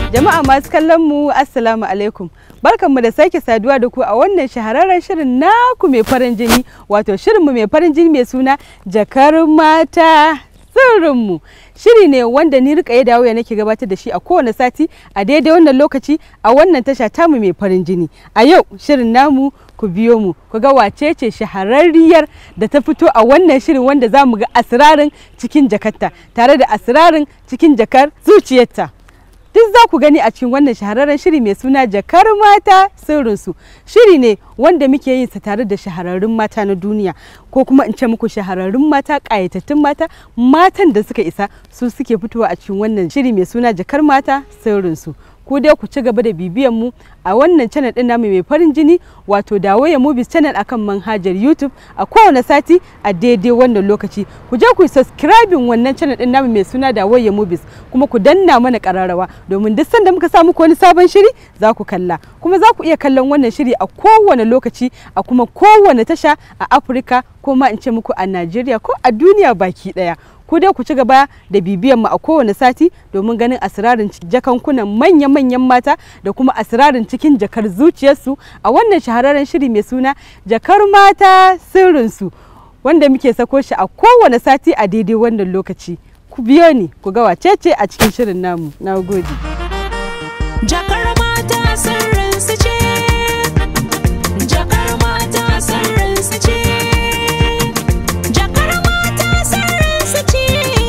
Jama'a masu kallon mu Assalamu alaikum. Barkanmu da sake saduwa da ku a wannan shahararren shirin naku mai farin jini wato shirinmu mai farin jini mai suna jakar mata sirrinmu. Shiri ne wanda ni rika dawo ya nake gabatar da shi a kowane sati a daidai wannan lokaci a wannan tasha tamu mai farin jini. A yau shirin namu ku biyo mu ku ga wace ce shahararriyar da ta fito a wannan shirin wanda za mu ga asirarin cikin jakarta tare da asirarin cikin jakar zuciyarta. duk za ku gani a cikin wannan shahararren shiri mai suna jakar mata sirrinsu shiri ne wanda muke yin sa tare da shahararrun mata na duniya ko kuma in ce muku shahararrun mata ƙayatattun mata matan da suka isa su suke fitowa a cikin wannan shiri mai suna jakar mata sirrinsu ku dai ku ci gaba da bibiyan mu a wannan channel din namu mai farin jini wato dawoya movies channel akan manhajar youtube a kowane sati a daidai wannan lokaci ku je ku subscribing wannan channel din namu mai suna dawoya movies kuma ku danna mana kararrawa domin duk sanda muka sa muku wani sabon shiri za ku kalla kuma za ku iya kallon wannan shiri a kowane lokaci a kuma kowane tasha a afirka ko ma in ce muku a najeriya ko a duniya baki daya ku dai ku ci gaba da bibiyan mu a kowane sati domin ganin asirarin jakankunan manya-manyan mata da kuma asirarin cikin jakar zuciyarsu a wannan shahararren shiri mai suna jakar mata sirrinsu wanda muke sako shi a kowane sati a daidai wannan lokaci ku biyo ni ku ga wacece a cikin shirin namu na gode Jakar mata sirrinsu ce, jakar mata sirrinsu ce, jakar mata sirrinsu ce.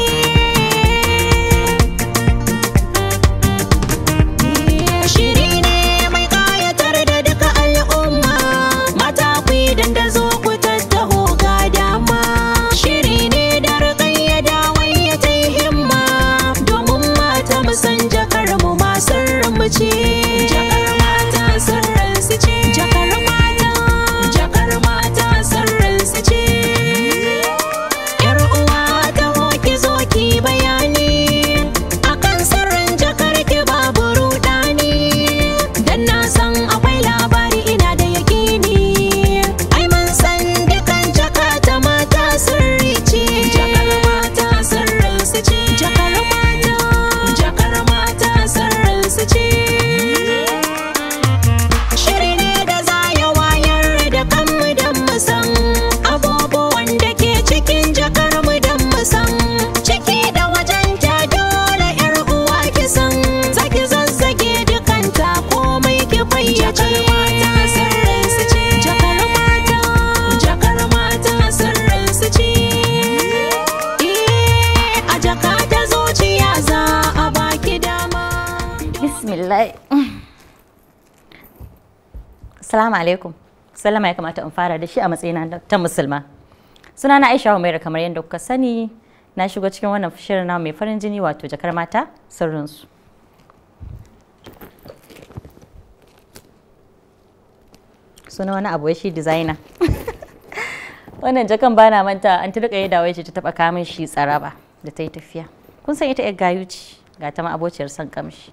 Shiri ne mai ƙayatar da duka al'umma, mata ku yi dandazo ku tattaho ga dama. Shiri ne da rikayya da wayya ta yi himma, domin mata mu san jakar mu ma sirrin mu ce. Jakar mata sirrin su ce. Jakar mata, jakar mata sirrin su ce. Yar uwa ta hoki zo ki bayani akan sirrin jakar ki babu rudani dan na san akwai labari ina da yakini ai mun san dukan jaka ta mata sirri ce jakar mata sirrin su ce jakar mata jakar mata sirrin su ce Shiri ne da za ya wayar da kanmu don mu san abubuwan da ke cikin jakar mu don mu san ciki da wajen ta dole yar uwa ki san zaki zazzage dukanta komai ki fayyace mata sirrin su ce jakar mata jakar mata sirrin su ce Eh, a jaka ta zuciya za a baki dama Bismillah. Assalamu alaikum. Sallama ya kamata in fara da shi a matsayina ta musulma. Sunana Aisha Umaira kamar yadda kuka sani na shigo cikin wannan shirin na mai farin jini wato jakar mata sirrinsu. Suna wani abu wai shi designer. wannan jakan bana manta an turka yi dawai ce ta taba kamun shi tsaraba da ta yi tafiya. Kun san ita 'yar gayu ce ga ta ma abociyar son kamshi.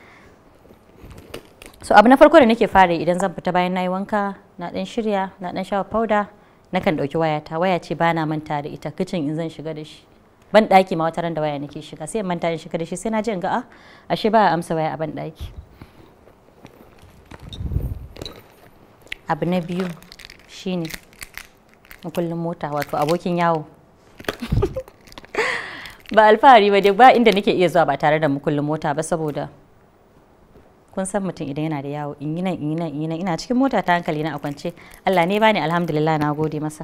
so abu na farko da nake fara yi idan zan fita bayan na yi wanka na dan shirya na dan shafa powder nakan dauki wayata waya ce ba na manta da ita kicin in zan shiga da shi ban daki ma wata ran da waya nake shiga sai in manta in shiga da shi sai na ji in ga a ashe ba a amsa waya a ban daki abu na biyu shine makullin mota wato abokin yawo ba alfahari ba dai ba inda nake iya zuwa ba tare da makullin mota ba saboda kun san mutum idan yana da yawo in yi nan in yi nan in yi nan ina cikin mota ta hankali na a kwance Allah ne bani alhamdulillah na gode masa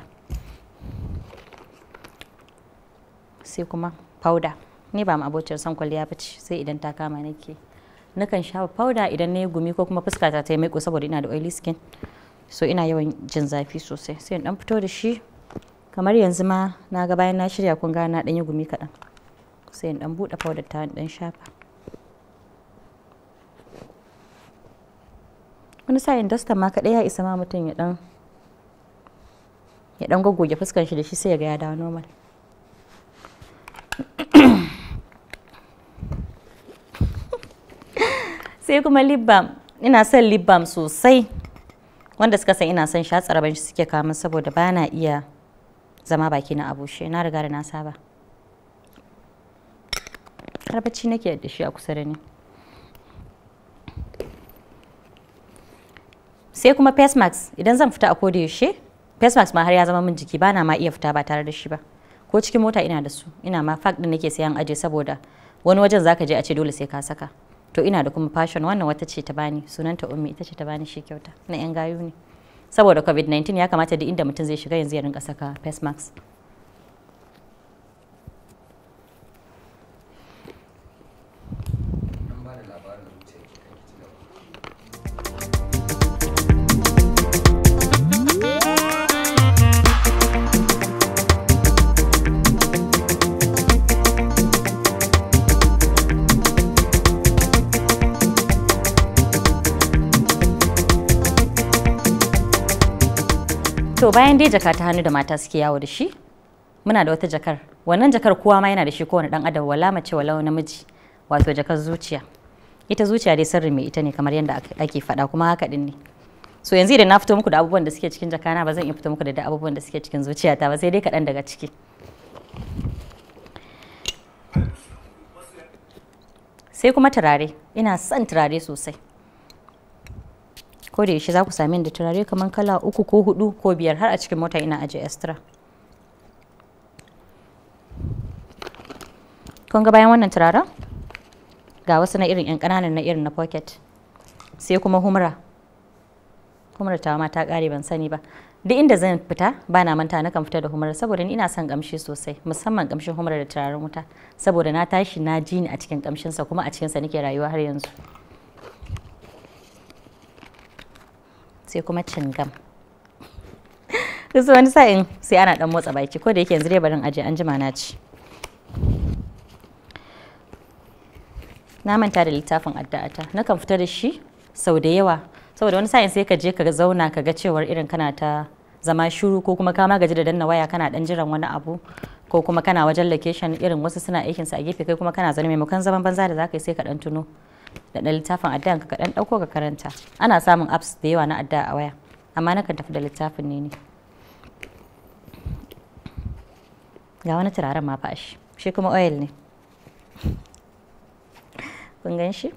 sai kuma powder ni ba ma abocin son kwalliya ba ce sai idan ta kama nake nakan shafa powder idan na yi gumi ko kuma fuskata ta yi maiko saboda ina da oily skin so ina yawan jin zafi sosai sai in dan fito da shi kamar yanzu ma na ga bayan na shirya kun ga na dan yi gumi kaɗan sai in dan buɗe powder ta in dan shafa wani sa'in dasta ma kaɗai ya isa ma mutum ya ɗan ya ɗan goggoge fuskan shi da shi sai ya ga ya dawo normal sai kuma lip balm ina son lip balm sosai wanda suka san ina son shatsa rabon shi suke kamun saboda ba na iya zama baki na abushe na riga da na saba har bacci nake da shi a kusa da ni sai kuma face mask idan zan fita a koda yaushe face mask ma har ya zama min jiki bana ma iya fita ba tare da shi ba ko cikin mota ina da su ina ma fact din nake sayan aje saboda wani wajen zaka je a ce dole sai ka saka to ina da kuma fashion wannan wata ce ta bani sunanta ummi ita ce ta bani shi kyauta na yan gayu ne saboda covid-19 ya kamata duk inda mutum zai shiga yanzu ya rinka saka face mask to bayan dai jaka ta hannu da mata suke yawo da shi muna da wata jakar wannan jakar kowa ma yana da shi kowane dan adam wala mace wala namiji wato jakar zuciya ita zuciya dai sirri mai ita ne kamar yadda ake faɗa kuma haka din ne so yanzu idan na fito muku da abubuwan da suke cikin jakana ba zan iya fito muku da abubuwan da suke cikin zuciyata ba sai dai kaɗan daga ciki sai kuma turare ina son turare sosai ko da yaushe za ku sami da turare kamar kala uku ko hudu ko biyar har a cikin mota ina ajiye extra kun ga bayan wannan turaren ga wasu na irin yan kananan na irin na pocket sai kuma humra humra ta ma ta kare ban sani ba duk inda zan fita ba na manta na kan fita da humra saboda ni ina son kamshi sosai musamman kamshin humra da turaren wuta saboda na tashi na ji ni a cikin kamshinsa kuma a cikinsa nake rayuwa har yanzu sai kuma cingam kusa wani sa'in sai ana dan motsa baki ko da yake yanzu dai barin aje an jima na ci na manta da littafin addu'ata na kan fita da shi sau da yawa saboda wani sa'in sai ka je ka zauna ka ga cewar irin kana ta zama shiru ko kuma ka gaji da danna waya kana dan jiran wani abu ko kuma kana wajen location irin wasu suna aikinsa a gefe kai kuma kana zaune maimakon zaman banza da zaka yi sai ka dan tuno da ɗan littafin addu'an ka kaɗan ɗauko ka karanta ana samun apps da yawa na addu'a a waya amma nakan tafi da littafin ne ne ga wani turaren ma fa shi shi kuma oil ne kun gan shi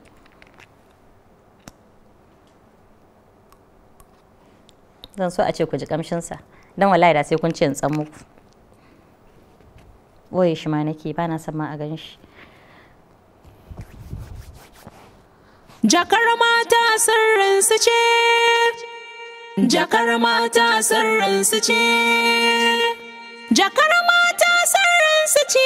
zan so a ce ku ji kamshinsa don wallahi da sai kun ce in tsan muku boye shi ma nake ba na son ma a gan shi Jakar mata sirrinsu ce, jakar mata sirrinsu ce, jakar mata sirrinsu ce.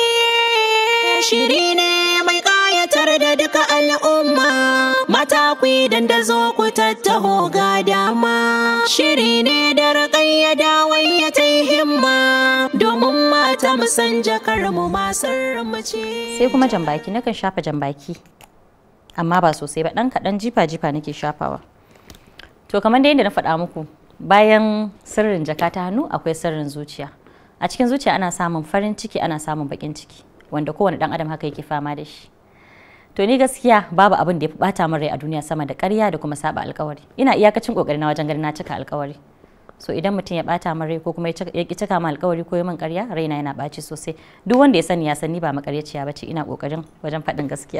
Shiri ne mai ƙayatar da duka al'umma, mata ku dandazo ku tattaho ga dama. Shiri ne da raƙayyada wai ya ta himma, domin mata musan jakar mu ma sirrinmu ce. sai kuma jambaki nakan shafa jambaki amma ba sosai ba ɗan kaɗan jifa-jifa nake shafawa to kamar da yadda na faɗa muku bayan sirrin jaka ta hannu akwai sirrin zuciya a cikin zuciya ana samun farin ciki ana samun baƙin ciki wanda kowane ɗan adam haka yake fama da shi to ni gaskiya babu abin da ya fi ɓata min rai a duniya sama da ƙarya da kuma saba alƙawari ina iyakacin ƙoƙari na wajen ganin na cika alƙawari so idan mutum ya ɓata min rai ko kuma ya ƙi cika min alƙawari ko ya min ƙarya raina yana ɓaci sosai duk wanda ya sani ya sani ba maƙaryaciya ba ce ina ƙoƙarin wajen faɗin gaskiya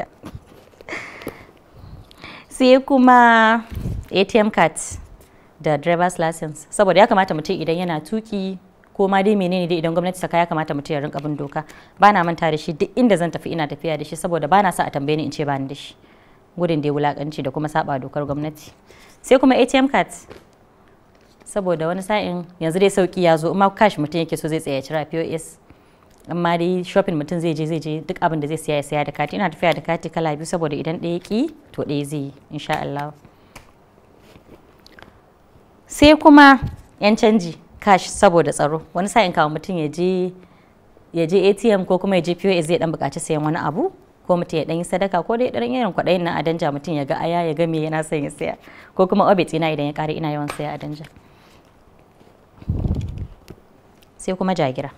sai kuma atm card da driver's license saboda ya kamata mutum idan yana tuki ko ma dai menene dai idan gwamnati saka ya kamata mutum ya rinka bin doka ba na manta da shi duk inda zan tafi ina tafiya da shi saboda ba na sa a tambaye ni in ce ba ni da shi gudun da ya wulakanci da kuma saba dokar gwamnati sai kuma atm card saboda wani sa'in yanzu dai sauki ya zo amma cash mutum yake so zai tsaya cira pos amma dai shopping mutum zai je zai je duk abin da zai siya ya siya da kati ina tafiya da kati kala biyu saboda idan ɗaya ki to ɗaya zai yi insha Allah sai kuma yan canji cash saboda tsaro wani sa'in kawo mutum ya je ya je ATM ko kuma ya je POS zai dan buƙaci sayan wani abu ko mutum ya dan yi sadaka ko dai dan irin kwaɗayin nan a danja mutum ya ga aya ya ga me yana son ya saya ko kuma obit ina idan ya ƙare ina yawan saya a danja sai kuma jagira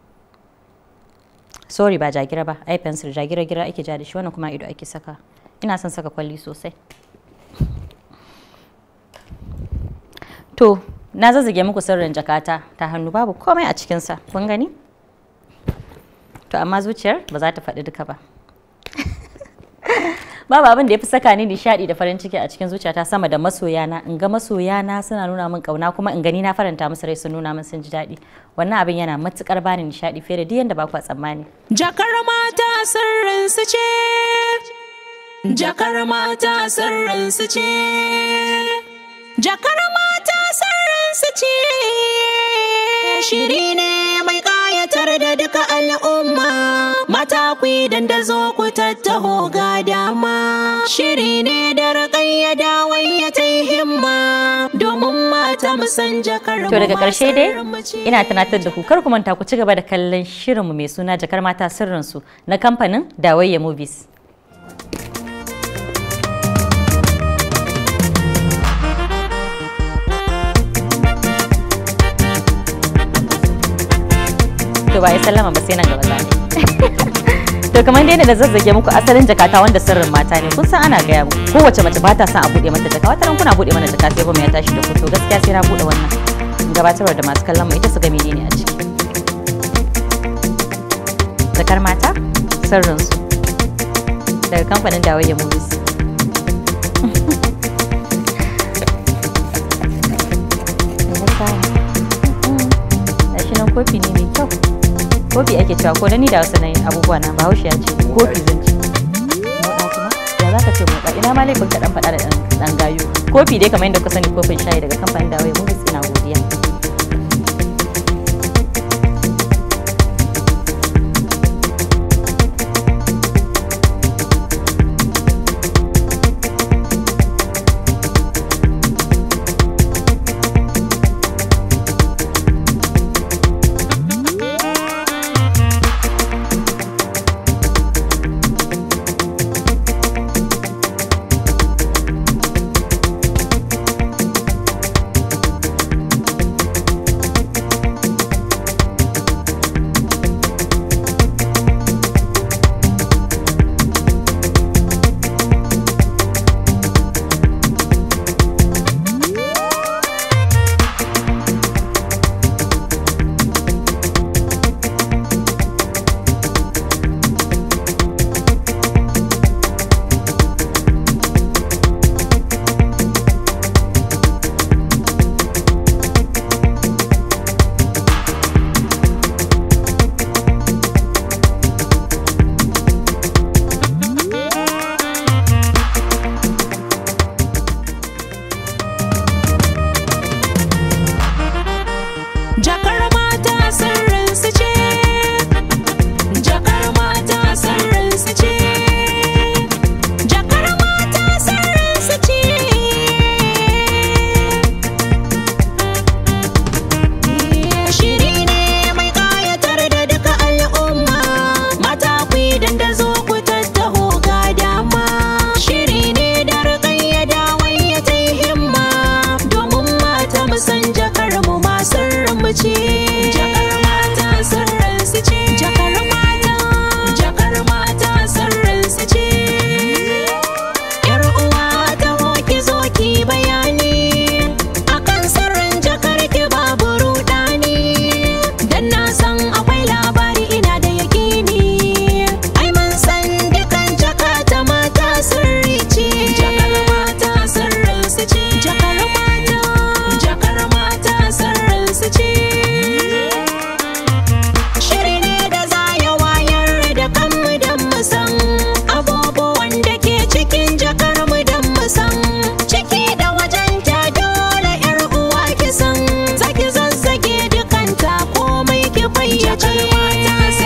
sorry ba jagira ba ai pencil jagira gira ake ja da shi wannan kuma ido ake saka ina son saka kwalli sosai to na zazzage muku sirrin jakata ta hannu babu komai a cikinsa kun gani to amma zuciyar ba za ta faɗi duka ba babu abin da ya fi saka ni nishadi da farin ciki a cikin zuciyata sama da masoyana in ga masoyana suna nuna min kauna kuma in gani na faranta musu rai sun nuna min sun ji daɗi wannan abin yana matukar bani nishadi fiye da duk yanda ba ku tsammani Jakar mata sirrin su ce. Jakar mata sirrin su ce. Jakar mata sirrin su ce. Shiri ne mai ƙayatar da duka al'umma. Mata ku yi dandazo ku tattaho ga dama. Shiri ne da raƙayyada wai ya ta himma. Domin mata mu san jakar to daga mu ma karshe dai sirrin mu ce. ina tunatar da ku kar ku manta ku ci gaba da kallon shirinmu mai suna jakar mata sirrinsu na kamfanin dawayya movies to ba ya sallama ba sai nan gaba za to kamar dai da zazzage muku asalin jakata wanda sirrin mata ne kun san ana gaya muku kowace mace ba ta son a bude mata jaka wata ran kuna bude mana jaka sai ba ya tashi da ku to gaskiya sai na bude wannan gabatarwa da masu kallon mu ita su ga menene a ciki jakar mata sirrinsu daga kamfanin dawayya movies shi nan kofi ne mai kyau kofi ake cewa ko da ni da wasu nayin abubuwa na bahaushe ya ce kofi zan ci moɗa kuma ya za ka ce moɗa ina ma laifin ka dan faɗa da ɗan- ɗan gayu kofi dai kamar yadda kuka sani kofin shayi daga kamfanin dawayya movies ina godiya Jakar mata sirrin su ce. Jakar mata sirrin su ce. Jakar mata sirrin su ce. Shiri ne mai ƙayatar da duka al'umma. Mata ku yi dandazo ku tattaho ga dama. Shiri ne da raƙayyada wai ya ta himma. Domin mata mu san jakar mu ma sirrin mu ce. Jakar mata sirrin su ce. Jakar mata. Jakar mata sirrin su ce. Yar uwa ta hoki zo ki bayani akan sirrin jakar ki babu rudani dan na san akwai labari ina da yakini ai mun san dukan jaka ta mata sirri ce jakar mata sirrin su ce jakar mata jakar mata sirrin su ce Shiri ne da za ya wayar da kanmu don mu san abubuwan da ke cikin jakar mu don mu san ciki da wajen ta dole yar uwa ki san zaki zazzage dukanta komai ki fayyace